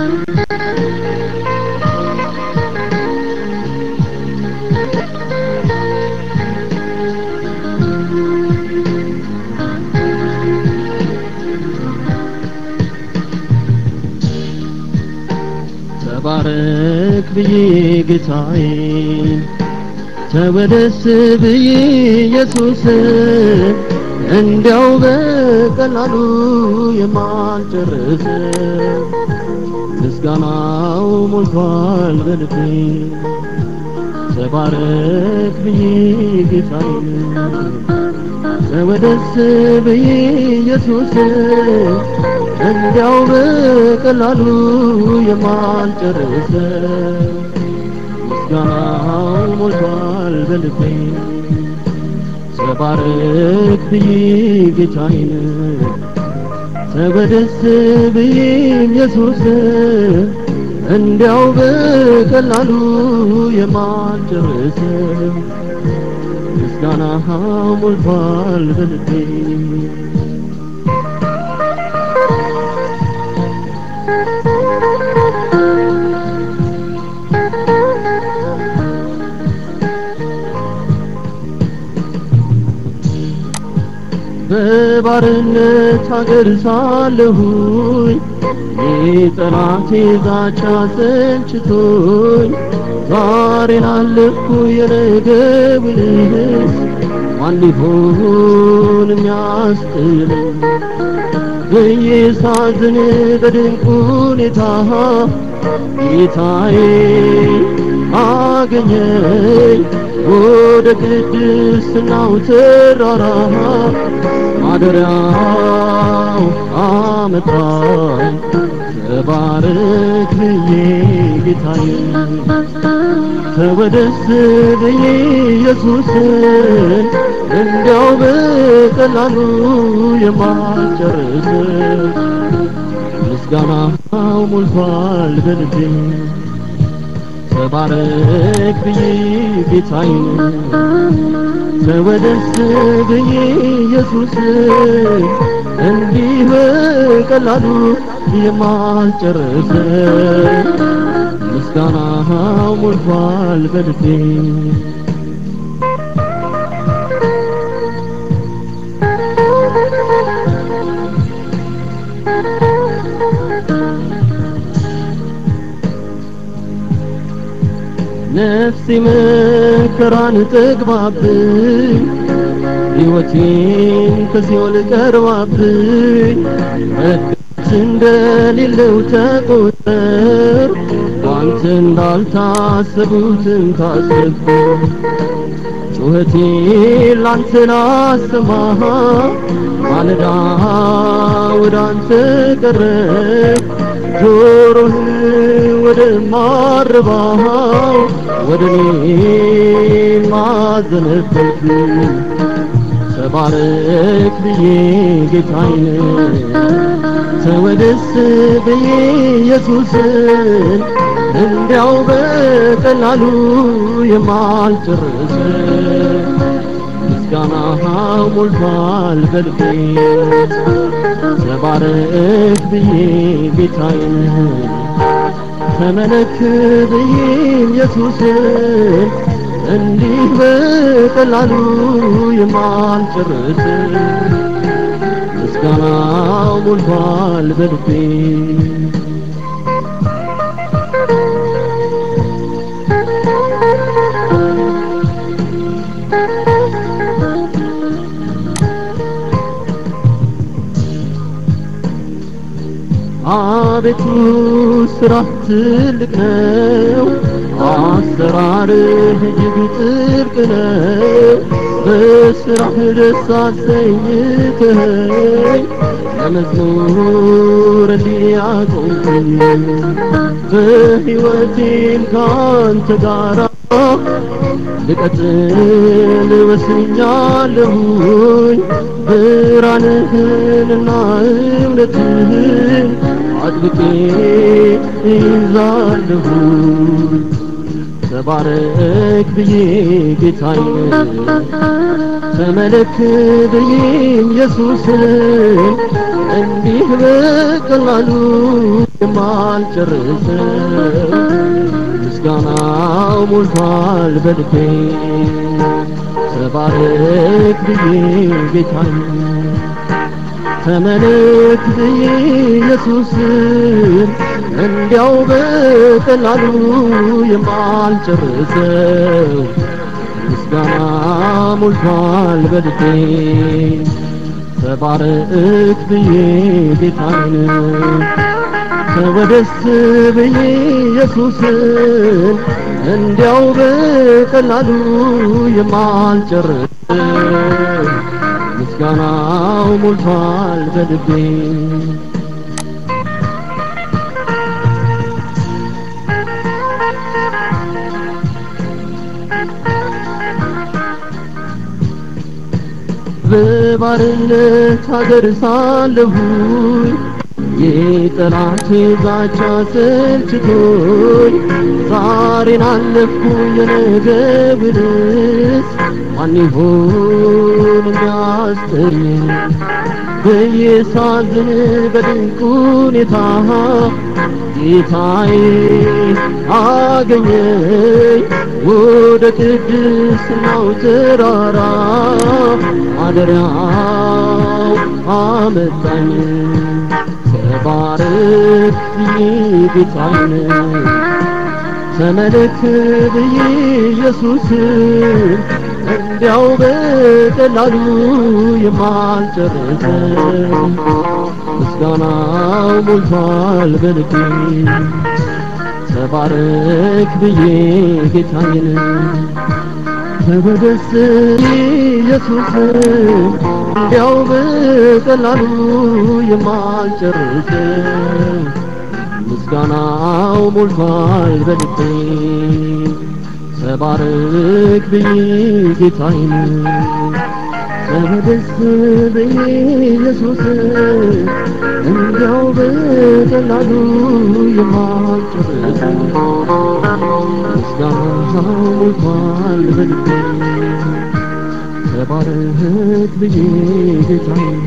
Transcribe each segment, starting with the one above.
ተባረክ ብዬ ጌታዬን ተወደስ ብዬ ኢየሱስ እንዲያው በቀላሉ የማልጨርስ ምስጋናው ሞልቷል በልቤ ተባረክ ብዬ ጌታዬን ተወደስ ብዬ ኢየሱስ እንዲያው በቀላሉ የማልጨርስ ምስጋናው ሞልቷል በልቤ ተባረክ ብዬ ጌታዬን ተወደስ ብዬ ኢየሱስ እንዲያው በቀላሉ የማልጨርስ ምስጋና ሞልቷል በልቤ በባርነት ሀገር ሳለሁኝ የጠላቴ ዛቻ ሰልችቶኝ ዛሬን አለፍኩ የነገውንስ ማን ሊሆን የሚያስጥለኝ ብዬ ሳዝን በድንቅ ሁኔታ ጌታዬ አገኘኝ ወደ ቅድስናው ተራራ ማደሪያው አመጣኝ ተባረክ ብዬ ጌታዬ ተወደስ ብዬ ኢየሱስን እንዲያው በቀላሉ የማልጨርስ ምስጋናው ሞልቷል በልቤ ተባረክ ብዬ ጌታዬን ተወደስ ብዬ ኢየሱስ እንዲህ በቀላሉ የማልጨርስ ምስጋናው ሞልቷል በልቤ ነፍሴ መከራን ጠግባብኝ ሕይወቴን ከሲኦል ቀርባብኝ መድረስ እንደሌለው ተቆጠር ባንተ እንዳልታሰቡትን ታሰብኩ ጩኸቴ ላንተ ላሰማ ማለዳ ወደ አንተ ቀረብ ጆሮህን ወደ ማረባው ወደ እኔ ማዘነበልክ ተባረክ ብዬ ጌታዬን ተወደስ ብዬ ኢየሱስን እንዲያው በቀላሉ የማልጨርስ ምስጋና ሞልቷል በልቤ ተባረክ ብዬ ጌታዬን ተመለክ ብዬ ኢየሱስን እንዲህ በቀላሉ የማልጨርስ ምስጋናው ሞልቷል በልቤ አቤቱ ስራ ትልቅ ነው፣ አሰራርህ እጅግ ጥልቅ ነው። በስራህ ደስ አሰኝተኸኝ ለመዝሙር እንዲያቆምኩኝ በሕይወቴም ካንተ ጋራ ልቀጥል ወስኛለሁኝ ብርሃንህንና እውነትህን አጥብቄ ይዛለሁ ተባረክ ብዬ ጌታዬን ተመለክ ብዬ ኢየሱስን እንዲህ በቀላሉ የማልጨርሰው ምስጋናው ሞልቷል በልቤ ተባረክ ብዬ ጌታዬ ተመለክ ብዬ ኢየሱስን እንዲያው በቀላሉ የማልጨርሰው ምስጋና ሞልቷል በልቤ ተባረክ ብዬ ጌታዬን ተወደስ ብዬ ኢየሱስን እንዲያው በቀላሉ የማልጨርሰው ምስጋናው ሞልቷል በልቤ በባርነት ሀገር ሳለሁኝ የጠላቴ ዛቻ ሰልችቶኝ ዛሬን አለፍኩኝ የነገ ብልስ ማን ይሆን የሚያስጥለኝ ብዬ ሳዝን በድንቅ ሁኔታ ጌታዬ አገኘኝ ወደ ቅድስናው ተራራ ማደሪያው አመጣኝ ተባረክ ብዬ ጌታዬን ተመለክ ብዬ ኢየሱስን እንዲያው በቀላሉ የማልጨርሰው ምስጋናው ሞልቷል በልቤ ተባረክ ብዬ ጌታዬን ተወደስ ኢየሱስን እንዲያው በቀላሉ የማልጨርሰው ምስጋናው ሞልቷል በልቤ ተባረክ ብዬ ጌታዬን ተወደስ ብዬ ኢየሱስን እንዲያው በቀላሉ የማልጨርሰው ምስጋናው ሞልቷል በልቤ ተባረክ ብዬ ጌታዬን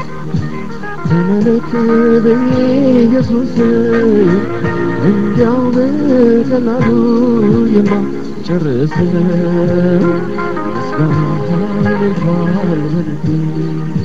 ተመለክ ብዬ ኢየሱስን እንዲያው በቀላሉ የማልጨርሰው ምስጋናው ሞልቷል በልቤ